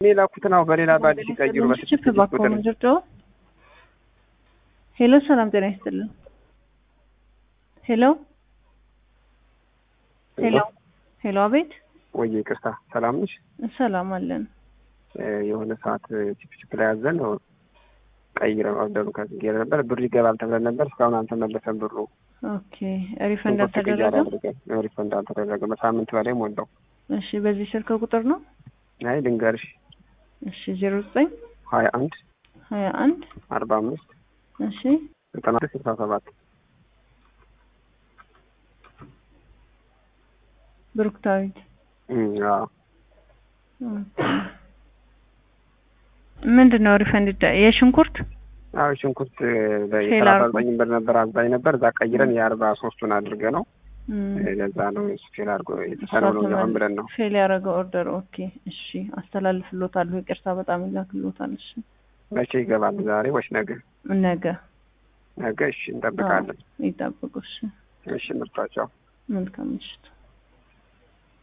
እኔ ላኩትን አሁ በሌላ በአዲስ ይቀይሩ ችፕ ባኮኑ ጅርጆ ሄሎ፣ ሰላም ጤና ይስጥልን። ሄሎ ሄሎ ሄሎ፣ አቤት። ወይ ይቅርታ፣ ሰላም ነሽ? ሰላም አለን። የሆነ ሰዓት ቺፕ ቺፕ ላይ ያዘን ቀይረን ኦርደሩ ከዝጌር ነበር ብሩ ይገባል ተብለን ነበር። እስካሁን አልተመለሰም ብሩ። ኦኬ ሪፈንድ አልተደረገም። ሪፈንድ አልተደረገም። በሳምንት በላይ ሞላው። እሺ በዚህ ስልክ ቁጥር ነው? አይ ልንገርሽ፣ እሺ ዜሮ ዘጠኝ ሀያ አንድ ሀያ አንድ አርባ አምስት እሺ ዘጠና ስልሳ ሰባት ብሩክታዊት አዎ ምንድን ነው ሪፈንድ የሽንኩርት አዎ ሽንኩርት የሰላሳ ዘጠኝ ብር ነበር አዛኝ ነበር። እዛ ቀይረን የአርባ ሶስቱን አድርገ ነው ለዛ ነው ፌል አድርጎ የተሰራው ነው ሆን ብለን ነው ፌል ያደረገው ኦርደር። ኦኬ እሺ አስተላልፍሎታለሁ። ይቅርታ በጣም ይላክሎታል። እሺ መቼ ይገባል? ዛሬ ወይስ ነገ? ነገ ነገ። እሺ እንጠብቃለን። ይጠብቁ። እሺ እሺ ምርጫቸው መልካም ምሽት።